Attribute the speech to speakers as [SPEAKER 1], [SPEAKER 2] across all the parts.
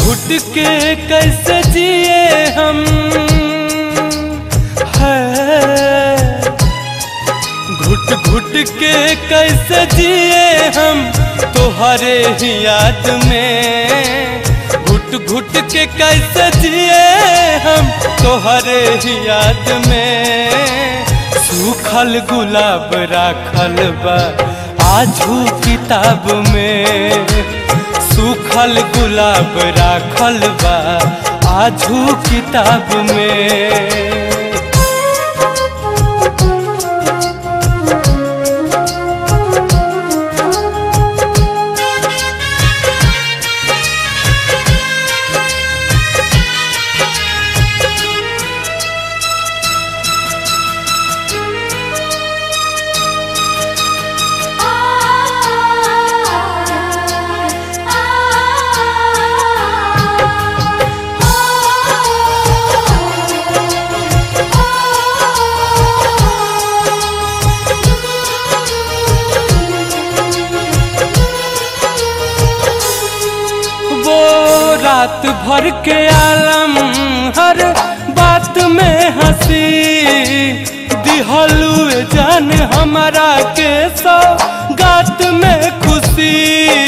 [SPEAKER 1] घुट के कैसे जिए हम है घुट घुट के कैसे जिए हम तोहरे ही याद में घुट घुट के कैसे जिए हम तोहरे ही याद में सूखल गुलाब राखल बा आजू किताब में सूखल गुलाब राखल बा आजू किताब में वो रात भर के आलम हर बात में हंसी दिहलू जान हमारा के सौ गात में खुशी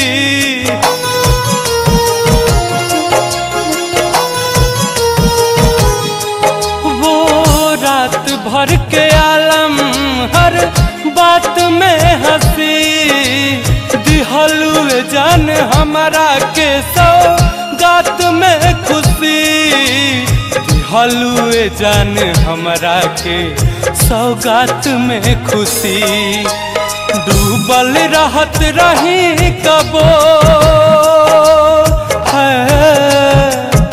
[SPEAKER 1] वो रात भर के आलम हर बात में हंसी दिहलू जान हमारा के सौ गात में खुशी दिहलू जान हमारा के सौगात में खुशी डूबल रहत रही कबो है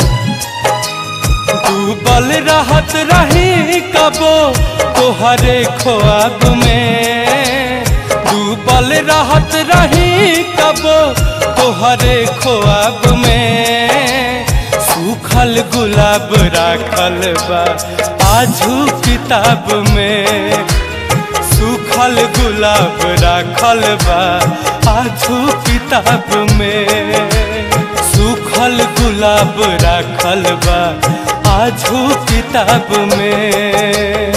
[SPEAKER 1] डूबल रहत रही कबो तोहरे ख्वाब में डूबल रहत रही कबो तोहरे ख्वाब में सूखल गुलाब राखल बा आजू किताब में सूखल गुलाब राखल बा आजू किताब में सूखल गुलाब राखल बा आजू किताब में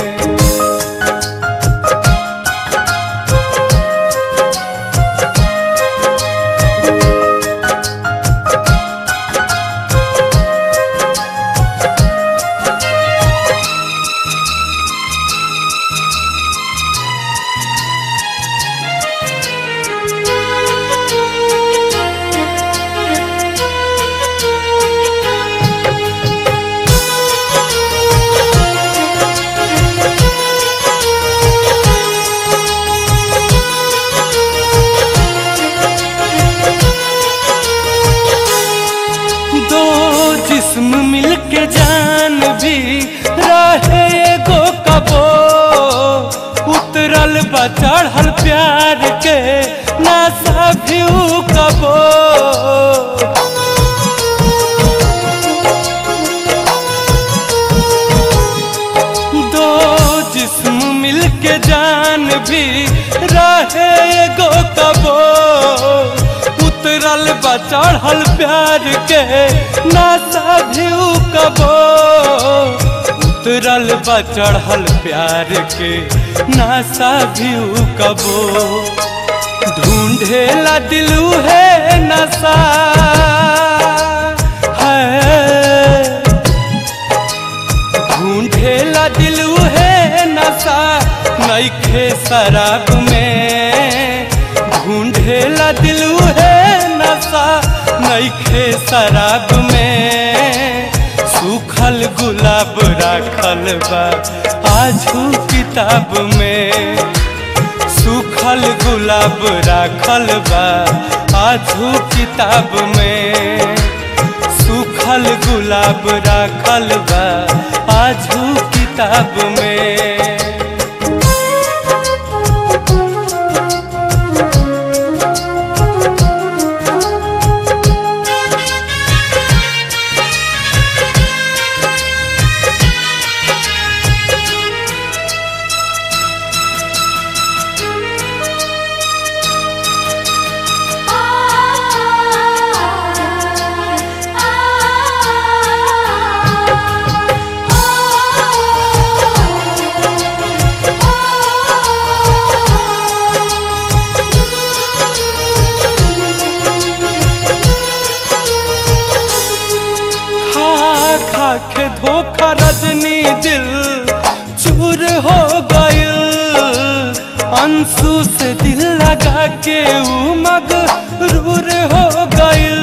[SPEAKER 1] दो जिस्म मिलके जान भी रहे एगो कबो उतरल बा चढ़ल प्यार के नासा भी ऊ कबो दो जिस्म मिलके जान भी रहे एगो कबो उतरल बा चढ़ल प्यार के नासा भी ऊ कबो उतरल बा चढ़ल प्यार के नासा भी ऊ कबो ढूंढेला दिलू है नशा है ढूंढेला दिलू है नशा नईखे शराब में ढूंढेला दिलू है नशा नईखे शराब में सूखल गुलाब राखल बा आजू किताब में सूखल गुलाब राखल बा आजू किताब में सूखल गुलाब राखल बा आजू किताब में
[SPEAKER 2] आ
[SPEAKER 1] दिल चूर हो गइल अंशु से दिल लगा के ऊ मगरूर हो गइल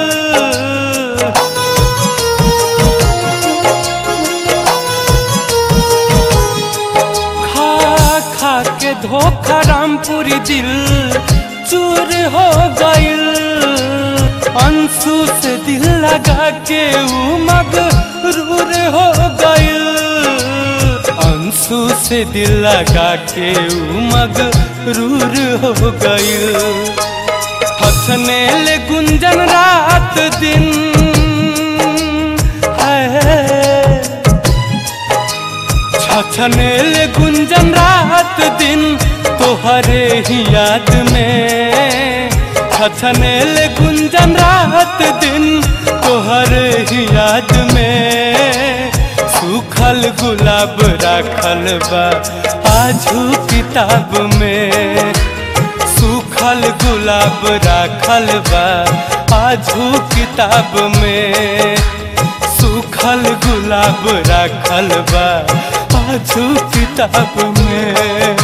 [SPEAKER 1] खा खा के धोखा रामपुरी दिल चूर हो गइल अंशु से दिल लगा के ऊ मगरूर हो गइल अंशु से दिल लगा के ऊ मगरूर हो गइल हथने ले गुंजन रात दिन है छछनेल गुंजन रात दिन तोहरे ही याद में छछनेल गुंजन रात दिन तोहरे ही याद में सूखल गुलाब राखल बा आजू किताब में सूखल गुलाब राखल बा आजू किताब में सूखल गुलाब राखल बा आजू किताब में